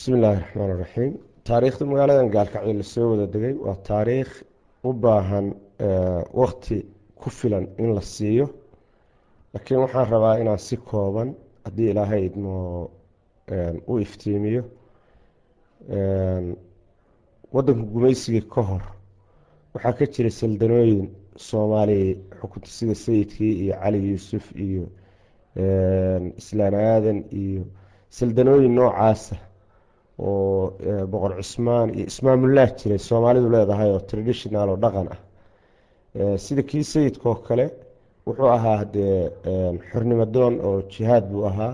bismi illaahi raxmaan raxiim taariikhda magaaladan gaalkacyo lasoo wada degay waa taariikh u baahan wakti ku filan in la siiyo laakiin waxaan rabaa inaan si kooban haddii ilaahay idmo u iftiimiyo wadanka gumaysigii ka hor waxaa ka jiray saldanooyin soomaaliya xukunta sida sayidkii iyo cali yuusuf iyo islaan aadan iyo saldanooyin noocaasa oo boqor cusmaan iyo ismaamullah jiray soomaalidu leedahay oo traditional oo dhaqan ah sida kii sayidkaoo kale wuxuu ahaa dee xornimo doon oo jihaad buu ahaa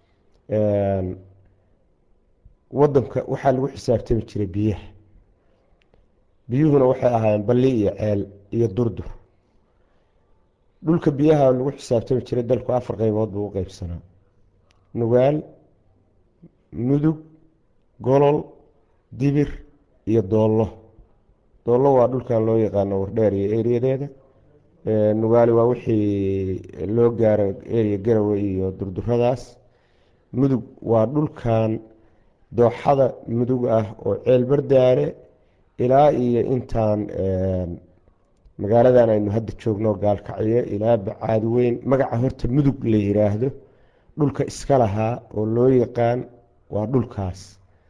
wadanka waxaa lagu xisaabtami jiray biyaha biyuhuna waxay ahaayeen balli iyo ceel iyo durdur dhulka biyaha lagu xisaabtami jiray dalku afar qeybood buu u qeybsanaa nugaal mudug golol dibir iyo doollo doollo waa dhulkan loo yaqaano wardheer iyo eriyadeeda nugaali waa wixii loo gaaro eriya garawe iyo durduradaas mudug waa dhulkan dooxada mudug ah oo ceel bardaale ilaa iyo intaan magaaladan aynu hadda joogno gaalkacyo ilaa bacaad weyn magaca horta mudug la yiraahdo dhulka iska lahaa oo loo yaqaan waa dhulkaas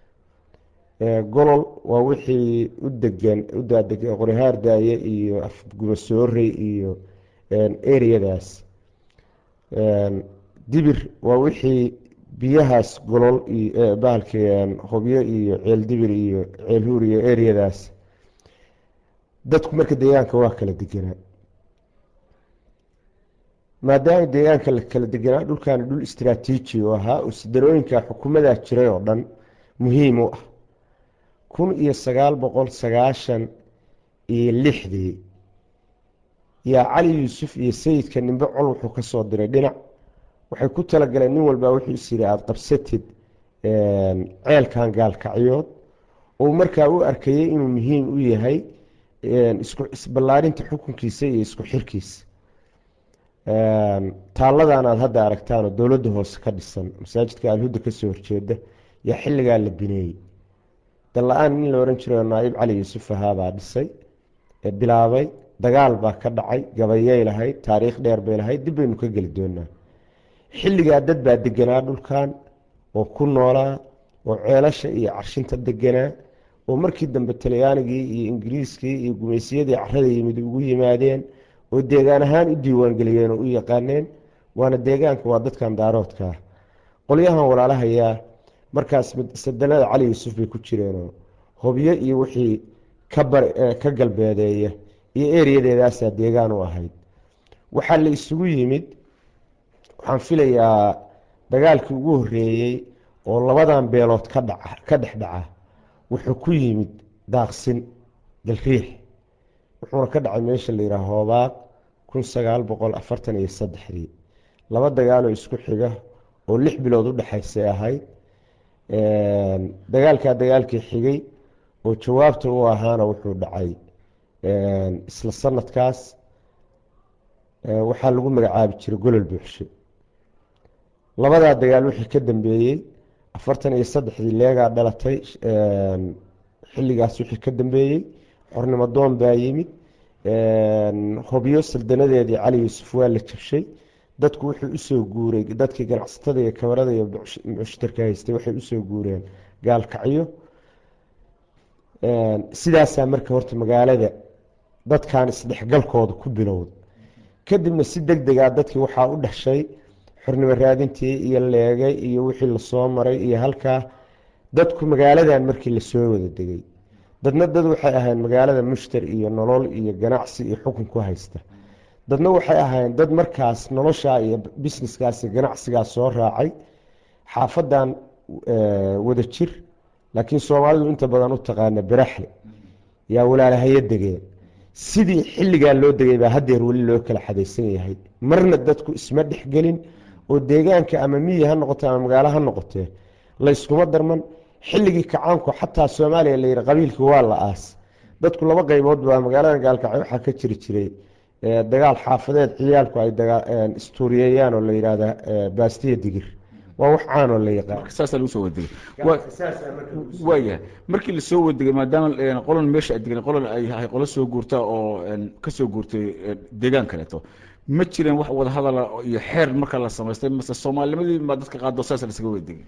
golol waa wixii u degan u daadeg qoryahaar daaye iyo afgumasoorey iyo ereyadaas dibir waa wixii biyahaas golol bahalki hobyo iyo ceel dibir iyo ceel huur iyo ereyadaas dadku marka deegaanka waa kala deganaa maadaama deegaanka la kala deganaa dhulkaani dhul istraatiiji u ahaa oo sidarooyinka xukuumadaa jiray oo dhan muhiim u ah kun iyo sagaal boqol sagaashan iyo lixdii yaa cali yuusuf iyo sayidka nimbe col wuxuu ka soo diray dhinac waxay ku talagaleen nin walbaa wuxuu is yiri aada qabsatid ceelkan gaalkacyood oo markaa u arkayay inuu muhiim u yahay isku isballaarinta xukunkiisa iyo isku xirkiisa taalladan aada hadda aragtaan oo dowladda hoose ka dhisan masaajidka alhuda kasoo horjeeda yaa xilligaa la bineeyey dalla-aan nin la ohan jirayo naaib cali yuusuf ahaabaa dhisay bilaabay dagaal baa ka dhacay gabayay lahayd taariikh dheer bay lahayd dib baynu ka geli doonaa xilligaa dad baa deganaa dhulkan oo ku noolaa oo ceelasha iyo carshinta deganaa oo markii dambe talyaanigii iyo ingiriiskii iyo gumaysiyadii carada yimid ugu yimaadeen oo deegaan ahaan u diiwaangeliyeen oo u yaqaaneen waana deegaanka waa dadkan daaroodkaa qolyahan walaalahayaa markaas sadanada cali yuusuf bay ku jireenoo hobyo iyo wixii ka galbeedeeya iyo eriyadeedaasaa deegaan u ahayd waxaa la isugu yimid waxaan filayaa dagaalkii ugu horeeyey oo labadan beelood ka dhaca ka dhex dhaca wuxuu ku yimid daaqsin galriix wuxuuna ka dhacay meesha la yidhaha hoobaaq kun sagaal boqol afartan iyo saddexdii laba dagaaloo isku xiga oo lix bilood u dhexaysay ahayd dagaalkaa dagaalkii xigay oo jawaabta u ahaana wuxuu dhacay isla sanadkaas waxaa lagu magacaabi jiray golol buuxshe labadaa dagaal wixii ka dambeeyey afartan iyo saddexdii leegaa dhalatay xilligaas wixii ka dambeeyey xornimo doon baa yimid hobyo saldanadeedii cali yuusuf waa la jabshay dadku wuxuu usoo guuray dadkii ganacsatada iyo kabarada iyo mushtarka haystay waxay usoo guureen gaalkacyo sidaasaa marka horta magaalada dadkan isdhexgalkooda ku bilowda kadibna si deg degaa dadkii waxaa u dhexshay xornimo raadintii iyo leegay iyo wixii lasoo maray iyo halkaa dadku magaaladan markii lasoo wada degay dadna dad waxay ahayn magaalada mushtar iyo nolol iyo ganacsi iyo xukun ku haysta dadna waxay ahayn dad markaas noloshaa iyo busineskaas iyo ganacsigaas soo raacay xaafadan wada jir laakiin soomaalidu inta badan u taqaana baraxle yaa walaalahayo degeen sidii xilligaa loo degay baa hadeer weli loo kala xadaysan yahay marna dadku isma dhexgelin oo deegaanka ama miyi ha noqote ama magaalo ha noqotee layskuma darman xilligii kacaanku xataa soomaaliya la yihi qabiilkii waa la aas dadku laba qeybood baa magaalada gaalkacyo waxaa ka jiri jiray dagaal xaafadeed ciyaalku ay istuuriyeeyaan oo la yihahda baastiya digir waa wax caanoo la yaqaan marka saasaa lagu soo wadegay waayahay markii lasoo wadegay maadaama qolan meesha ay degan qolan ay ahay qolo soo guurta oo ka soo guurtay deegaan kaleeto ma jireen wax wada hadala iyo xeer marka la samaystay mase soomaalinimadii baa dadka qaado saas lasaga wadegay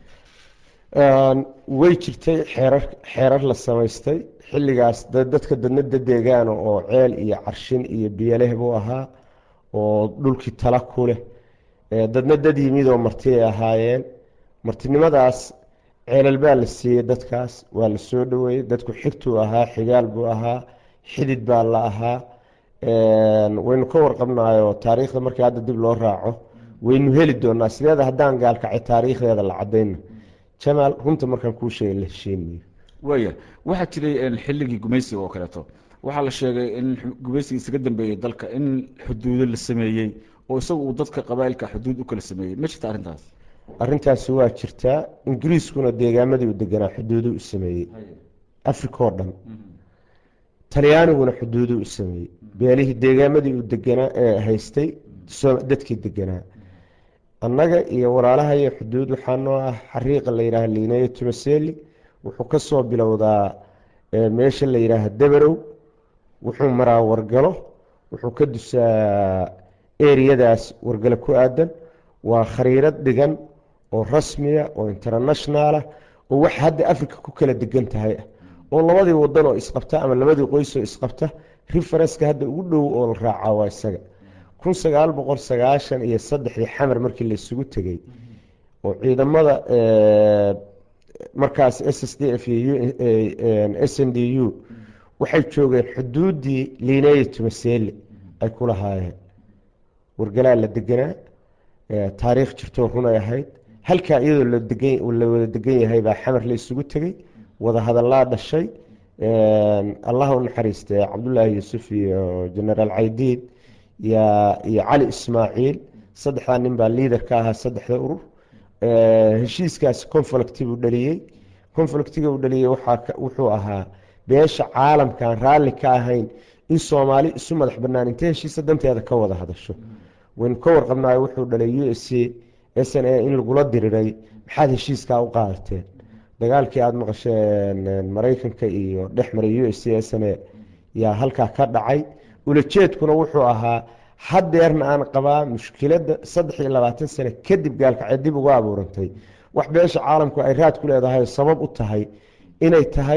way jirtay xeerar xeerar la samaystay xilligaas dadka dadnada deegaana oo ceel iyo carshin iyo biyoleh buu ahaa oo dhulkii tala ku leh dadna dad yimid oo marti ay ahaayeen martinimadaas ceelal baa la siiyey dadkaas waa la soo dhaweeyey dadku xigtuu ahaa xigaal buu ahaa xidid baa la ahaa waynu ka warqabnayo taariikhda markii hadda dib loo raaco waynu heli doonaa sideeda haddaan gaalkacay taariikhdeeda la cadayna jamaal runta markaan kuu sheegay la heshiinayo waaya waxaa jiray xilligii gumaysiga oo kaleeto waxaa la sheegay in gumaysiga isaga dambeeyey dalka in xuduudo la sameeyey oo isagu uu dadka qabaa'ilka xuduud u kala sameeyey ma jirta arrintaas arrintaasi waa jirtaa ingiriiskuna deegaamadii u deganaa xuduudu u sameeyey africa oo dhan talyaaniguna xuduudu u sameeyey beelihii deegaamadii u deganaa ee haystay dadkii deganaa annaga iyo walaalaha iyo xuduud waxaa noo ah xariiqa la yidhaaha liineyo tumaseli wuxuu ka soo bilowdaa meesha la yidhaaha dabarow wuxuu maraa wargalo wuxuu ka dusaa eriyadaas wargalo ku aadan waa khariirad dhigan oo rasmiya oo internationalah oo wax hadda africa ku kala degan tahay ah oo labadii wadan oo isqabta ama labadii qoys oo isqabta referenska hadda ugu dhow oo la raacaa waa isaga kun sagaal boqol sagaashan iyo saddexdii xamar markii la isugu tegey oo ciidamada markaas s s d f iyo s n d u waxay joogeen xuduuddii liineya tumaseli ay ku lahaayeen wargalaa la deganaa taariikh jirtoo runay ahayd halkaa iyadoo la wada degan yahay baa xamar la isugu tegey wada hadallaa dhashay allah u naxariistay cabdullaahi yuusuf iyo genaraal caydiid iyo cali ismaaciil saddexdaa nin baa liader ka ahaa saddexda urur heshiiskaasi conflicti buu dhaliyey conflictiga uu dhaliyey wuxuu ahaa beesha caalamkaan raalli ka ahayn in soomaali isu madax banaan intay heshiisa danteeda ka wada hadasho waynu ka warqabnayo wuxuu dhalay u s c s n a in lagula diriray maxaad heshiiskaa u qaadateen dagaalkii aada maqasheen maraykanka iyo dhex maray u s c s n a yaa halkaa ka dhacay ulajeedkuna wuxuu ahaa hadeerna aan qabaa mushkiladda saddex iyo labaatan sano kadib gaalkacee dib uga abuurantay wax beesha caalamku ay raad ku leedahay sabab u tahay inay tahay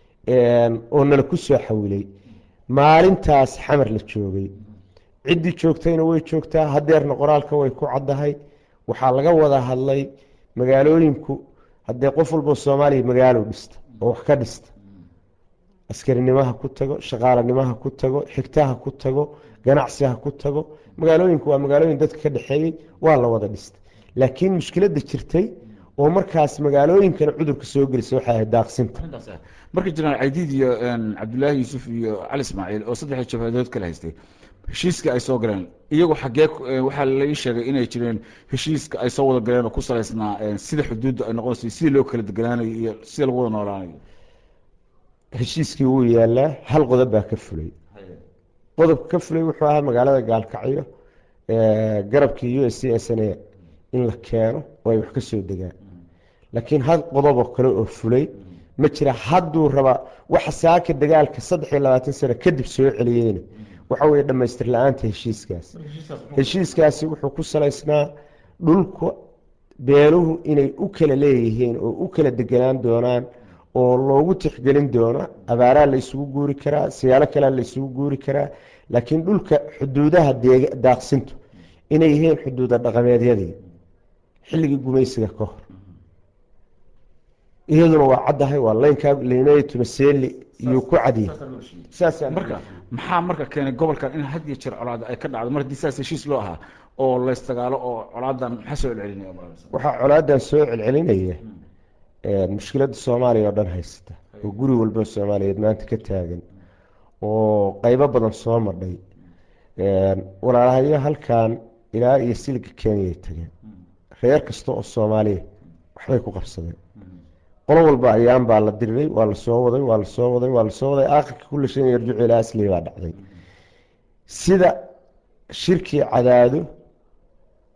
oo nala ku soo xawilay maalintaas xamar la joogay ciddii joogtayna way joogtaa hadeerna qoraalka way ku caddahay waxaa laga wada hadlay magaalooyinku haddee qof walbo soomaaliya magaalo dhista oo wax ka dhista askarinimaha ku tago shaqaalanimaha ku tago xigtaha ku tago ganacsiha ku tago magaalooyinku waa magaalooyin dadka ka dhexeeyey waa la wada dhistay laakiin mushkiladda jirtay oo markaas magaalooyinkana cudurka soo gelisa waxay ahayd daaqsinta marka jiraan caydiid iyo cabdullaahi yuusuf iyo cali ismaaciil oo saddexda jabhadood kala haystay heshiiska ay soo galeen iyagu xaggee waxaa lai sheegay inay jireen heshiiska ay soo wada galeen oo ku salaysnaa sida xuduudda ay noqonayso sidii loo kala deganaanayo iyo sida lagu wada noolaanayo heshiiskii wuu yaalaa hal qodob baa ka fulay qodobka ka fulay wuxuu ahaa magaalada gaalkacyo garabkii u s c s n a in la keeno oo ay wax ka soo degaan laakiin hal qodoboo kale oo fulay ma jira hadduu rabaa waxa saaka dagaalka saddex iyo labaatan sano kadib soo celiyeyna waxa weye dhammaystir la-aanta heshiiskaas heshiiskaasi wuxuu ku salaysnaa dhulka beeluhu inay u kala leeyihiin oo u kala deganaan doonaan oo loogu tixgelin doono abaaraa la isugu guuri karaa siyaalo kalea la isugu guuri karaa laakiin dhulka xuduudaha daaqsintu inay yihiin xuduuda dhaqameedyadii xilligii gumaysiga ka hor iyaduna waa caddahay waa laynkaa liinaya tumaseli iyuu ku cadiyey marka maxaa marka keenay gobolkan in had iyo jeer colaada ay ka dhacdo mar haddii saas heshiis loo ahaa oo laysdagaalo oo colaadan maxaa soo celcelinaya waxaa colaadan soo celcelinaya mushkiladda soomaaliya oo dhan haysata oo guri walba soomaaliyeed maanta ka taagan oo qeybo badan soo madhay walaalahayo halkan ilaa iyo siliga kenyay tageen reer kasta oo soomaaliya waxbay ku qabsadeen qolo walba ayaan baa la diriray waa lasoo waday waa lasoo waday waa lasoo waday aakhirka kulla shan yarjucu ilaa asli baa dhacday sida shirkii cadaado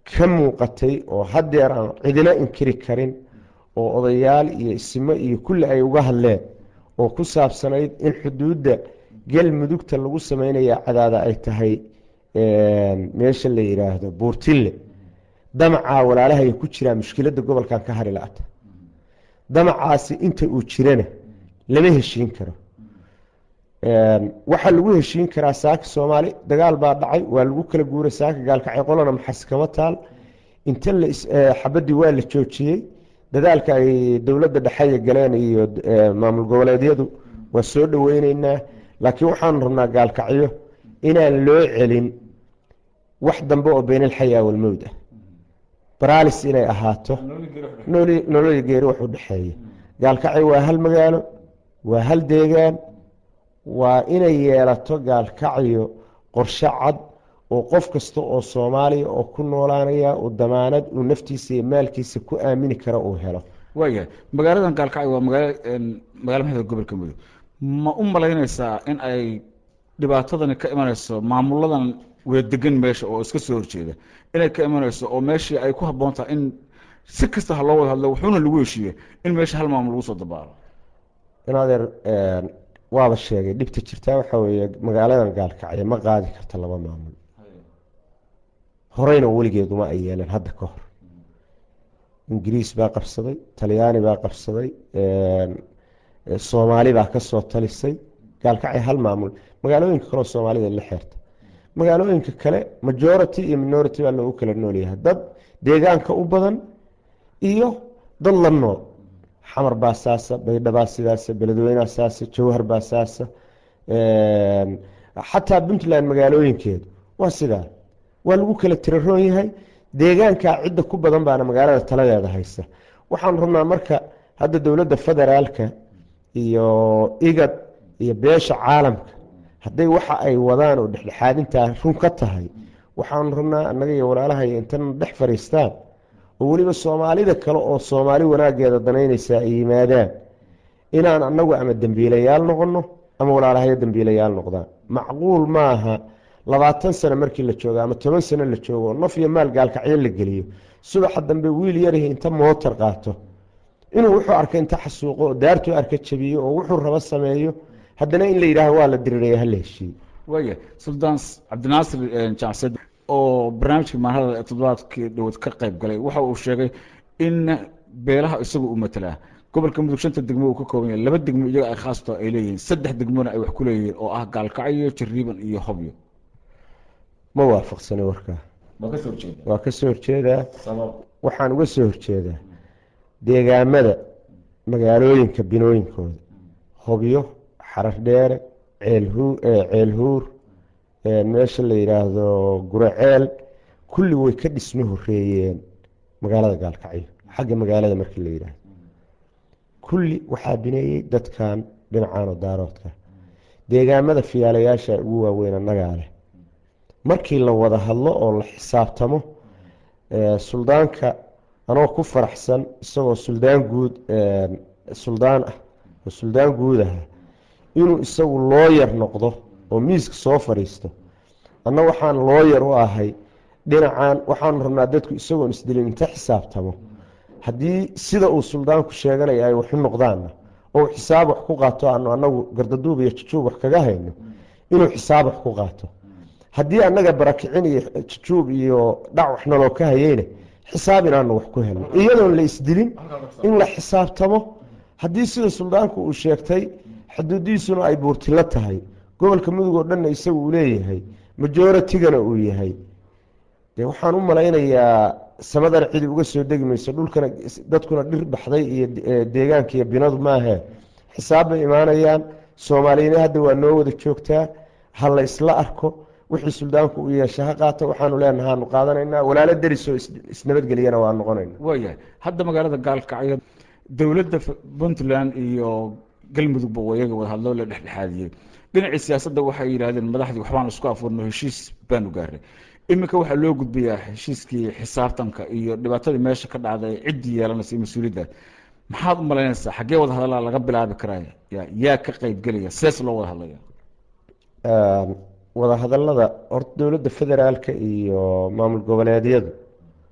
ka muuqatay oo haddeer aan cidina inkiri karin oo odayaal iyo isimo iyo kulli ay uga hadleen oo ku saabsanayd in xuduudda galmudugta lagu sameynaya cadaada ay tahay meesha la yidhaahdo buurtille damacaa walaalahaya ku jiraa mushkiladda gobolkan ka hari la-ata damacaasi inta uu jirana lama heshiin karo waxaa lagu heshiin karaa saaka soomaali dagaal baa dhacay waa lagu kala guuray saaka gaalkacay qolana maxas kama taal inta xabadii waa la joojiyey dadaalka ay dowladda dhexeya galeen iyo maamul goboleedyadu waa soo dhoweyneynaa laakiin waxaanu rabnaa gaalkacyo inaan loo celin wax dambe oo beynalxayaa walmowd ah baralis inay ahaato nololi geeri wax u dhexeeya gaalkacyo waa hal magaalo waa hal deegaan waa inay yeelato gaalkacyo qorshe cad oo qof kasta oo soomaaliya oo ku noolaanaya uu damaanad uu naftiisa iyo maalkiisa ku aamini kara uu helo waayahay magaaladan gaalkacyo waa magaalo magaala maxda gobolka mudug ma u malaynaysaa in ay dhibaatadani ka imanayso maamuladan weedegan meesha oo iska soo horjeeda inay ka imanayso oo meeshii ay ku habboon tahay in si kasta ha loo wada hadlo wuxuuna lagu heshiiye in meesha hal maamul lagu soo dabaalo in adeer waaba sheegay dhibta jirtaa waxaa weeye magaaladan gaalkacyo ma qaadi karta laba maamul horeyna weligeeduma ay yeeleen hadda ka hor ingiriis baa qabsaday talyaani baa qabsaday soomaali baa kasoo talisay gaalkacyo hal maamul magaalooyinka kaleo soomaalida la xeerta magaalooyinka kale majority iyo minority baa loogu kala noolyahay dad deegaanka u badan iyo dad la nool xamar baa saasa baydhabaa sidaasa beledweyneha saasa jawhar baa saasa xataa puntland magaalooyinkeedu waa sidaa waa lagu kala tiraroon yahay deegaankaa cidda ku badan baana magaalada taladeeda haysa waxaan rabnaa marka hadda dowladda federaalka iyo igad iyo beesha caalamka hadday waxa ay wadaan oo dhexdhexaadintaa run ka tahay waxaanu rabnaa annaga iyo walaalahay intana dhex fadhiistaan oo weliba soomaalida kale oo soomaali wanaageeda danaynaysaa ay yimaadaan inaan annagu ama dembiilayaal noqono ama walaalahayo dembiilayaal noqdaan macquul maaha labaatan sano markii la joogo ama toban sano la joogo naf iyo maal gaalkacyo la geliyo subaxa dambe wiil yarhi inta mootar qaato inuu wuxuu arkay inta xasuuqo oo daartuu arka jabiyo oo wuxuu rabo sameeyo haddana in la yidhaaho waa la diriraya hala heshiiye waaya suldaan cabdinaasir jacsed oo barnaamijka maanhada toddobaadkii dhowad ka qayb galay waxa uu sheegay in beelaha isagu u matelaa gobolka mudug shanta degmo uu ka kooban yahay laba degmo iyaga ay khaasto ay leeyihiin saddex degmona ay wax ku leeyihiin oo ah gaalkacyo jariiban iyo hobyo ma waafaqsani warkaa waa kasoo horjeeda waa ka soo horjeedaa sabab waxaan uga soo horjeedaa deegaamada magaalooyinka binooyinkooda hobyo xarardheere ceelhu ceelhuur meesha la yidhaahdo guraceel kulli way ka dhismo horeeyeen magaalada gaalkacyo xagga magaalada markii la yidhaahdo kulli waxaa bineeyey dadkan dhinacan oo daaroodka deegaamada fiyaalayaasha ugu waaweyn annagaa leh markii la wada hadlo oo la xisaabtamo suldaanka anoo ku faraxsan isagoo suldaan guud suldaan ah oo suldaan guud aha inuu isagu looyar noqdo oo miiska soo fadhiisto anna waxaan looyar u ahay dhinacan waxaanu rabnaa dadku isagoon isdilin inta xisaabtamo haddii sida uu suldaanku sheeganaya ay waxu noqdaanna oo xisaab wax ku qaato aanu anagu gardaduub iyo jujuub wax kaga hayno inuu xisaab wax ku qaato haddii annaga barakicin iyo jujuub iyo dhac wax naloo ka hayeyna xisaab inaanu wax ku helno iyadoon la isdilin in la xisaabtamo haddii sida suldaanku uu sheegtay xuduudiisuna ay buurtilo tahay gobolka mudug oo dhanna isagu uu leeyahay majoratigana uu yahay de waxaan u malaynayaa samadana cidi uga soo degi mayso dhulkana dadkuna dhir baxday iyo deegaanka iyo binadu maahe xisaab bay imaanayaan soomaaliyana hadda waa noo wada joogtaa ha la isla arko wixii suldaanku uu yeesha ha qaato waxaanu leenaha anu qaadanaynaa walaalo derisoo isnabadgeliyana waa noqonayna waayahay hadda magaalada gaalkacyo dowladda puntland iyo galmudugba iyaga wada hadlo la dhexdhexaadiyey dhinacii siyaasadda waxay yidhahdeen madaxdii waxbaan isku afuurno heshiis baanu gaaray iminka waxaa loo gudbayaa heshiiskii xisaabtanka iyo dhibaatadii meesha ka dhacday ciddii yeelanaysa iyo mas-uuliyadda maxaad u malaynaysaa xaggee wada hadallaa laga bilaabi karaa yaa ka qeybgelaya sees loo wada hadlaya wada hadallada horta dowladda federaalka iyo maamul goboleedyadu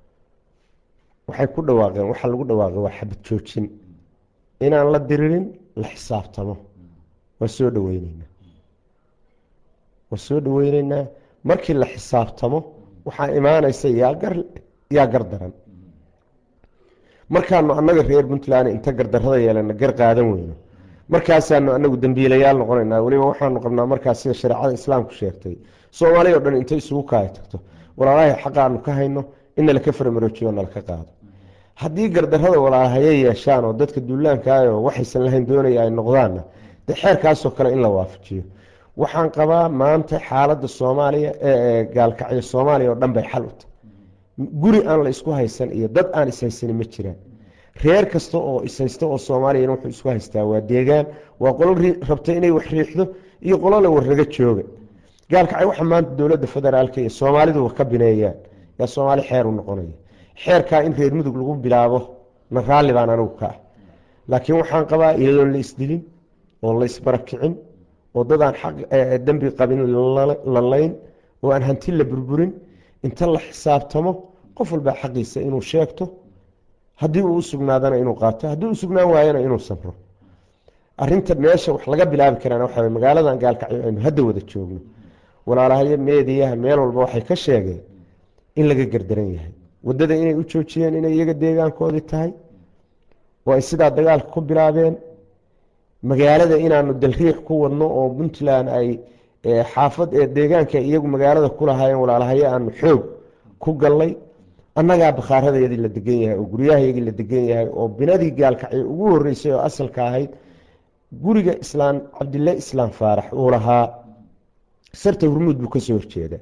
waxay ku dhawaaqeen waxaa lagu dhawaaqay waa xabad joojin inaan la diririn la xisaabtamo waa soo dhaweyneynaa waa soo dhaweyneynaa markii la xisaabtamo waxaa imaanaysa yaa gar yaa gar daran markaanu annaga reer puntland inta gardarrada yeelana gar qaadan weyno markaasaanu anagu dembiilayaal noqonaynaa weliba waxaanu qabnaa markaas sida shareecada islaamku sheegtay soomaaliya o dhan intay isugu kaaya tagto walaalahay xaqaanu ka hayno in nalaka faramaroojiyo nalaka qaado haddii gardarrada walaalahaye yeeshaan oo dadka duulaankaayoo waxaysan lahayn doonaya ay noqdaanna dee xeerkaasoo kale in la waafajiyo waxaan qabaa maanta xaaladda soomaaliya ee gaalkacyo soomaaliya oo dhan bay xal u tahay guri aan la isku haysan iyo dad aan ishaysanin ma jiraan reer kasta oo ishaysta oo soomaaliyana wuxuu isku haystaa waa deegaan waa qolo rabta inay wax riixdo iyo qolole warraga jooga gaalkacyo waxa maanta dowladda federaalka iyo soomaaliduba ka bineeyaan yaa soomaali xeer u noqonaya xeerkaa in reer mudug lagu bilaabo na raalli baan anigu ka ah laakiin waxaan qabaa iyadoon la isdilin oo la isbarakicin oo dadaan xaq dembi qabin la layn oo aan hanti la burburin inta la xisaabtamo qof walbaa xaqiisa inuu sheegto haddii uu usugnaadana inuu qaato haddii u sugnaan waayana inuu samro arinta meesha wax laga bilaabi karaan waxaa magaaladan gaalkacyo aynu hadda wada joogno walaalahayo meediyaha meel walba waxay ka sheegeen in laga gardaran yahay wadada inay u joojiyeen inay iyaga deegaankoodii tahay oo ay sidaa dagaalka ku bilaabeen magaalada inaanu dalriix ku wadno oo puntland ay xaafad ee deegaanka iyagu magaalada ku lahaayeen walaalahayo aanu xoog ku gallay annagaa bakhaaradeedii la degan yahay oo guryahayagii la degan yahay oo binadii gaalkacyo ugu horeysay oo asalka ahayd guriga islaam cabdille islaam faarax uu lahaa sarta hurmuud buu kasoo horjeedaa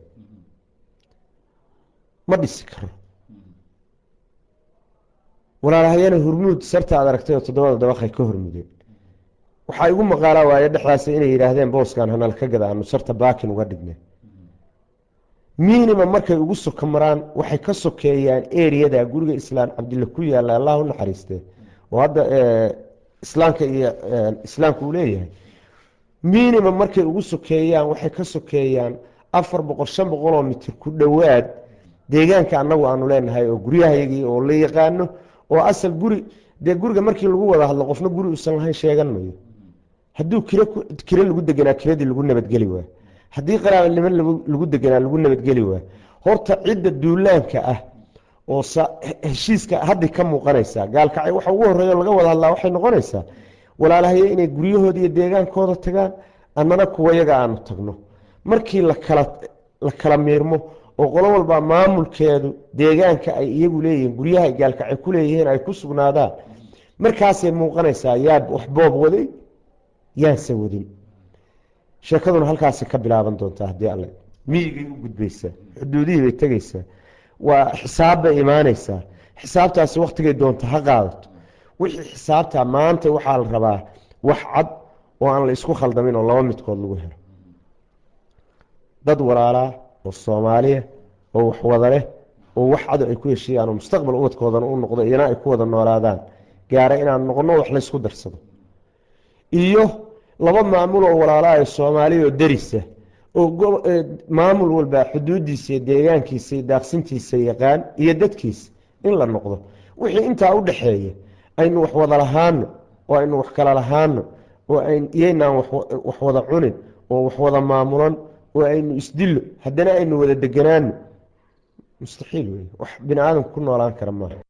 ma dhisi karo walaalahayana hurmuud sarta aad aragtay oo toddobada dabaqay ka hormudeen waxaa igu maqaalaa waaye dhexdaas inay yidhaahdeen booskan hanal ka gada aanu sarta baakin uga dhignay minima markay ugu soka maraan waxay ka sokeeyaan eriyada guriga islaam cabdille ku yaala allah u naxariistee oo hadda islaamka iyo islaamka uu leeyahay minima markay ugu sokeeyaan waxay ka sokeeyaan afar boqol shan boqoloo mitir ku dhowaad deegaanka annagu aanu leenahay oo guryahayagii oo la yaqaano oo asal guri dee guriga markii lagu wada hadlo qofna guri uusan lahayn sheegan mayo hadduu kire lagu deganaa kiradii lagu nabadgeli waa haddii qaraabanimo lagu deganaa lagu nabadgeli waa horta cidda duulaanka ah oo heshiiska haddi ka muuqanaysaa gaalkacay waxa ugu horeeyo laga wada hadlaa waxay noqonaysaa walaalahaye inay guryahooda iyo deegaankooda tagaan annana kuwayaga aanu tagno markii lakala la kala miirmo oo qolo walbaa maamulkeedu deegaanka ay iyagu leeyihiin guryaha ay gaalkacay ku leeyihiin ay ku sugnaadaan markaasay muuqanaysaa yaa wax boob waday yaanse wadin sheekaduna halkaasay ka bilaaban doontaa haddii alle miyigay u gudbaysaa xuduudihii bay tegaysaa waa xisaab bay imaanaysaa xisaabtaasi wakhtigay doonta ha qaadato wixii xisaabtaa maanta waxaa la rabaa wax cad oo aan la isku khaldamin oo laba midkood lagu helo dad walaalaa oo soomaaliya oo wax wada leh oo wax cado ay ku heshiiyaan oo mustaqbal ubadkoodana u noqdo iyana ay ku wada noolaadaan gaara inaan noqono wax laysku darsado iyo laba maamul oo walaalaa ee soomaaliya oo derisa oo maamul walbaa xuduudiisa iyo deegaankiisa iyo daaqsintiisa yaqaan iyo dadkiisa in la noqdo wixii intaa u dhaxeeya aynu wax wada lahaano oo aynu wax kala lahaano oo iyaynaan wax wada cunin oo wax wada maamulan oo aynu isdillo haddana aynu wada deganaano mustaxiil wey wax bini aadamku ku noolaan kara maaha